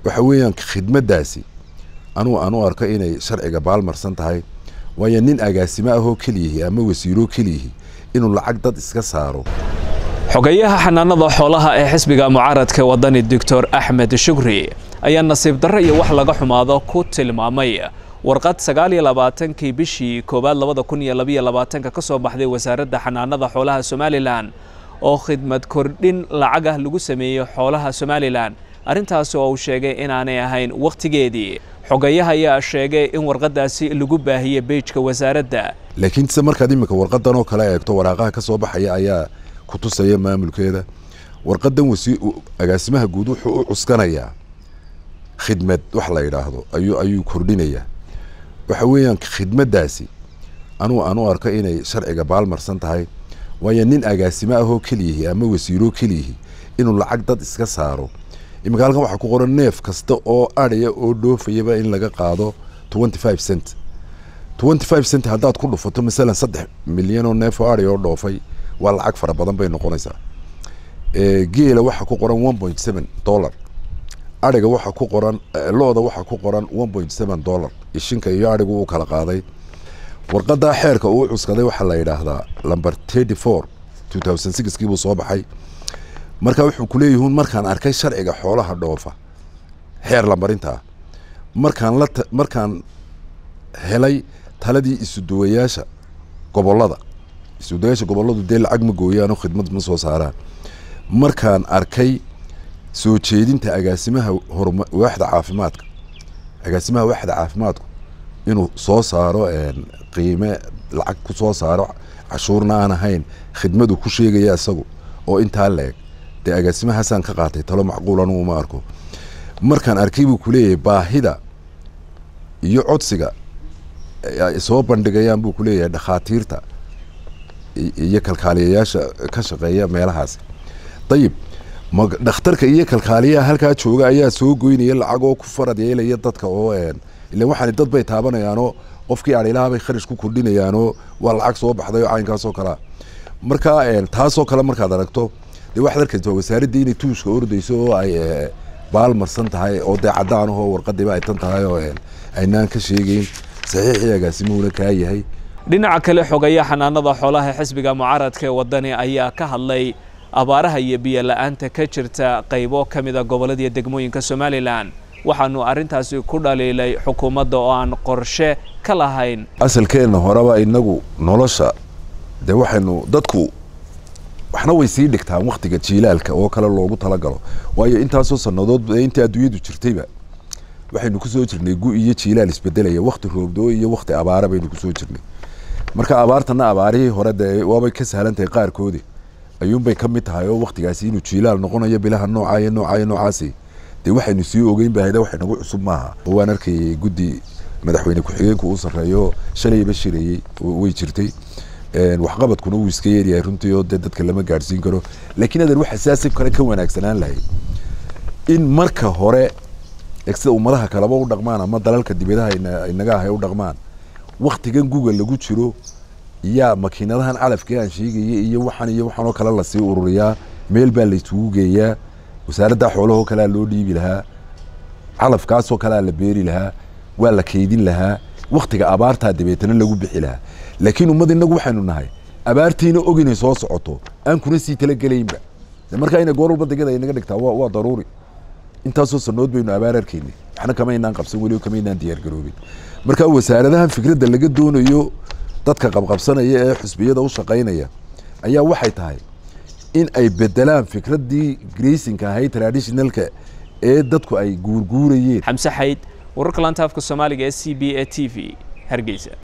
waxa weeyaan khidmaddaasi anuu aan u arko inay sharciga baalmarsan tahay waayo nin agaasimo ahoo keliyihi ama wasiiroo keliyihi inuu lacag dad iska saaro xogeyaha xanaanada xoolaha ee xisbiga mucaaradka wadani doctor axmed shukri ayaa nasiib darro iyo wax laga xumaado ku tilmaamay warqad sagaal iyo labaatankii bishii koowaad labada kun iyo labaiyo labaatanka ka soo baxday wasaaradda xanaanada xoolaha somalilan oo khidmad kordhin lacag ah lagu sameeyey xoolaha somalilan arrintaasi oo uu sheegay inaanay ahayn wakhtigeedii xogayaha ayaa sheegay in warqadaasi lagu baahiyey beijka wasaaradda laakiin se markaad iminka warqadan oo kale eegto waraaqaha ka soo baxaya ayaa ku tusaya maamulkeeda warqadan wasi agaasimaha guud wuxuu u cuskanayaa khidmad wax la yidhaahdo ayuu ayuu kordhinayaa waxa weeyaan khidmaddaasi anuu aan u arko inay sharciga baalmarsan tahay waayo nin agaasimo ahoo keliyihi ama wasiiroo keliyihi inuu lacag dad iska saaro iminka halkan waxaa ku qoran neef kasta oo adhaya oo dhoofayaba in laga qaado twenty five cent twenty five cent haddaad ku dhufato masalan saddex milyan oo neef oo adhaya oo dhoofay waa lacag fara badan bay noqonaysaa geela waxaa ku qoran one point seven dollar adhiga waxaa ku qoran lo-da waxaa ku qoran one point seven dollar ishinka iyo adhigu uu kala qaaday warqadaa xeerka uu cuskaday waxaa la yidhaahdaa lumber thirty four two thousand sixkii buu soo baxay marka wuxuu kuleeyihiin markaan arkay sharciga xoolaha dhoofa xeer lambarintaa markaan la markaan helay taladii isuduwayaasha gobolada isuduwayaasha goboladu dee lacag ma gooyaanoo khidmad ma soo saaraan markaan arkay soo jeedinta agaasimaha horma waaxda caafimaadka agaasimaha waaxda caafimaadku inuu soo saaro qiime lacag ku soo saaro cashuurna aan ahayn khidmadu ku sheegaya isagu oo intaa leeg dee agaasimahaasaan ka qaatay talo macquul anugu uma arko markaan arkay buu kuleeyahay baahida iyo codsiga ay soo bandhigayaan buu kuleeyahay dhakhaatiirta iyo kalkaaliyayaasha ka shaqeeya meelahaas dayib ma dhakhtarka iyo kalkaaliyaha halkaa jooga ayaa soo goynaya lacag oo ku farad yeelaya dadka oo ilan waxaan dad bay taabanayaanoo qofkii adhilaha bay kharash ku kordhinayaanoo waa lacag soo baxday oo caynkaasoo kalea marka taasoo kale markaad aragto dee waxaad arkaysa wasaaraddii inay tuushka ordayso oo ay baalmarsan tahay oo dee caddaan ahoo warqadiiba ay tan tahay oo aynaan ka sheegeyn saxiixii agaasimuhuna kaa yahay dhinaca kale xogaya xanaanada xoolaha xisbiga mucaaradka ee wadani ayaa ka hadlay abaaraha iyo biyo la-aanta ka jirta qaybo ka mida gobolladii degmooyinka somalilan waxaanu arrintaasi ku dhaliilay xukuumadda oo aan qorshe ka lahayn asalkeenna horeba inagu nolosha dee waxaynu dadku waxna way sii dhigtaan waktiga jiilaalka oo kale loogu talagalo waayo intaasoo sannadood intii adduunyadu jirtayba waxaynu kusoo jirnay gu iyo jiilaal isbedelaya wakti roobdoo iyo wakti abaara baynu kusoo jirnay marka abaartana abaarihii hore dee waabay ka sahlan tahay qaarkoodi ayuunbay ka mid tahay oo waktigaasi inuu jiilaal noqonayo bilaha nooca iyo nooca iyo noocaasi dee waxaynu sii ogeyn bahayda wax nagu cusub maaha oo waan arkayay guddi madaxweyne ku-xigeenku uu sarreeyo shalayba shirayey way jirtay waxqabadkuna wuu iska yeeryahay runtii oo dee dadka lama gaadhsiin karo laakiin adan waxa saasi kale ka wanaagsanaan lahay in marka hore sida ummadaha kaleba u dhaqmaan ama dalalka dibadaha inaga ahay u dhaqmaan waktigan google lagu jiro yaa makiinadahan calafkii aan sheegaya iyo waxan iyo waxaan oo kale lasii ururiyaa meel baa laysugu geeyaa wasaaradda xoolahoo kalea loo dhiibi lahaa calafkaasoo kalea la beeri lahaa waa la kaydin lahaa waktiga abaartaa dabeetana lagu bixi lahaa laakiin ummad inagu waxaynu nahay abaartiina og inay soo socoto aan kuna sii talagelaynba markaa ina goor walba degada inaga dhigtaa waa daruuri intaasoo sanood baynu abaar arkaynay waxna kama inaan qabsan weli kama inaan diyaargaroobin marka wasaaradahan fikradda laga doonayo dadka qabqabsanaya ee xusbiyada u shaqaynaya ayaa waxay tahay in ay bedelaan fikraddii graysinka ahayd traditionalka ee dadku ay guurguurayeen xamse xayd wararka laanta afka soomaaliga ee c b a t v hargeysa